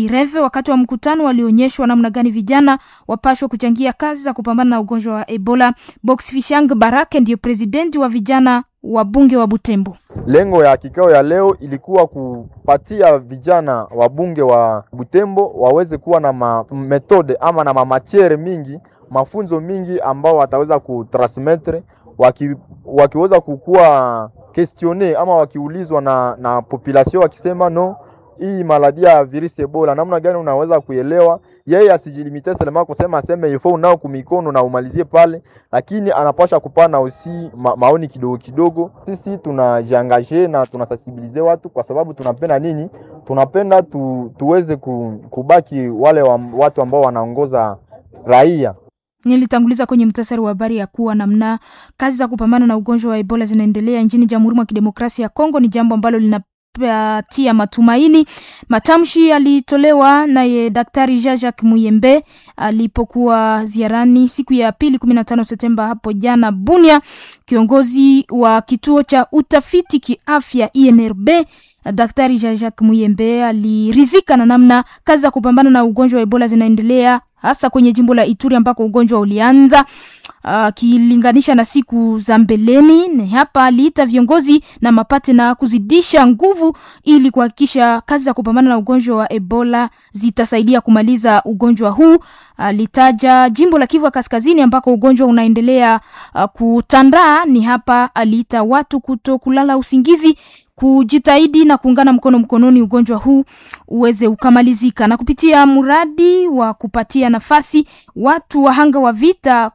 Greve. Wakati wa mkutano walionyeshwa namna gani vijana wapashwa kuchangia kazi za kupambana na ugonjwa wa Ebola. Box Fishang Barake ndiyo presidenti wa vijana wa bunge wa Butembo. Lengo ya kikao ya leo ilikuwa kupatia vijana wa bunge wa Butembo waweze kuwa na ma metode ama na mamatiere mingi mafunzo mingi ambao wataweza kutransmettre waki, wakiweza kukuwa questione ama wakiulizwa na, na population wakisema no hii maladi ya virusi Ebola namna gani unaweza kuelewa. Yeye asijilimite selema kusema aseme ifo unao kumikono na umalizie pale, lakini anapasha kupana usi ma, maoni kidogo kidogo. Sisi tunajiangaje na tunasensibilize watu kwa sababu tunapenda nini? Tunapenda tu, tuweze kubaki wale wa, watu ambao wanaongoza raia Nilitanguliza kwenye mtasari wa habari ya kuwa namna kazi za kupambana na ugonjwa wa Ebola zinaendelea nchini Jamhuri mwa Kidemokrasia ya Kongo ni jambo ambalo linapatia matumaini. Matamshi yalitolewa naye Daktari Jean-Jacques Muyembe alipokuwa ziarani siku ya pili 15 Septemba hapo jana Bunia. Kiongozi wa kituo cha utafiti kiafya INRB Daktari Jean-Jacques Muyembe alirizika na namna kazi za kupambana na ugonjwa wa Ebola zinaendelea hasa kwenye jimbo la Ituri ambako ugonjwa ulianza akilinganisha uh, na siku za mbeleni. Ni hapa aliita viongozi na mapate na kuzidisha nguvu ili kuhakikisha kazi za kupambana na ugonjwa wa Ebola zitasaidia kumaliza ugonjwa huu. Alitaja uh, jimbo la Kivu ya Kaskazini ambako ugonjwa unaendelea uh, kutandaa. Ni hapa aliita watu kuto kulala usingizi kujitahidi na kuungana mkono mkononi ugonjwa huu uweze ukamalizika, na kupitia mradi wa kupatia nafasi watu wahanga wa vita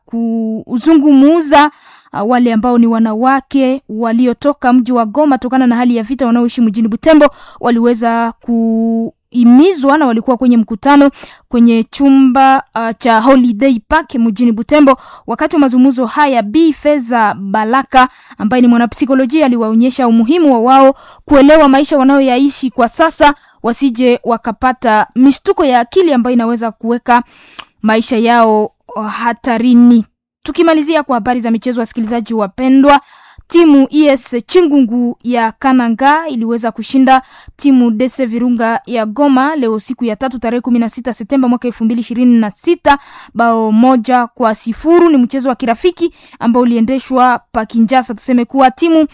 kuzungumuza uh, wale ambao ni wanawake waliotoka mji wa Goma tokana na hali ya vita wanaoishi mjini Butembo waliweza ku imizwa na walikuwa kwenye mkutano kwenye chumba uh, cha Holiday Park mjini Butembo. Wakati wa mazungumzo haya, Bi Feza Balaka ambaye ni mwanapsikolojia aliwaonyesha umuhimu wa wao kuelewa maisha wanayoyaishi kwa sasa, wasije wakapata mishtuko ya akili ambayo inaweza kuweka maisha yao hatarini. Tukimalizia kwa habari za michezo, wasikilizaji wapendwa, timu ES Chingungu ya Kananga iliweza kushinda timu Dese Virunga ya Goma leo siku ya tatu tarehe kumi na sita Septemba mwaka elfu mbili ishirini na sita bao moja kwa sifuru. Ni mchezo wa kirafiki ambao uliendeshwa pa Kinjasa. Tuseme kuwa timu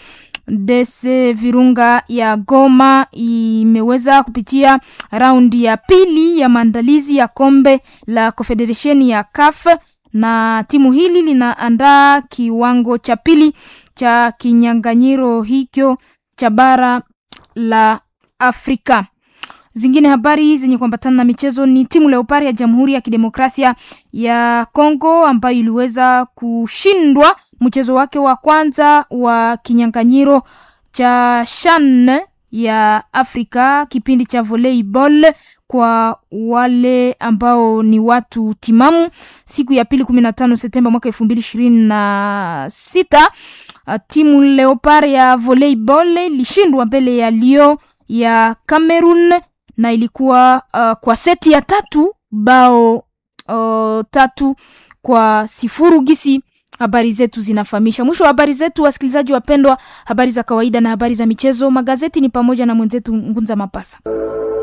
Dese Virunga ya Goma imeweza kupitia raundi ya pili ya maandalizi ya kombe la Confederation ya CAF na timu hili linaandaa kiwango cha pili cha kinyanganyiro hicho cha bara la Afrika. Zingine habari zenye kuambatana na michezo ni timu Leopard ya Jamhuri ya Kidemokrasia ya Kongo ambayo iliweza kushindwa mchezo wake wa kwanza wa kinyanganyiro cha CHAN ya Afrika kipindi cha volleyball kwa wale ambao ni watu timamu siku ya pili kumi na tano Septemba mwaka elfu mbili ishirini na sita timu Leopard ya volleyball ilishindwa mbele ya Lyon ya Cameroon na ilikuwa uh, kwa seti ya tatu bao uh, tatu kwa sifuru gisi habari zetu zinafahamisha. Mwisho wa habari zetu, wasikilizaji wapendwa, habari za kawaida na habari za michezo. Magazeti ni pamoja na mwenzetu Ngunza Mapasa.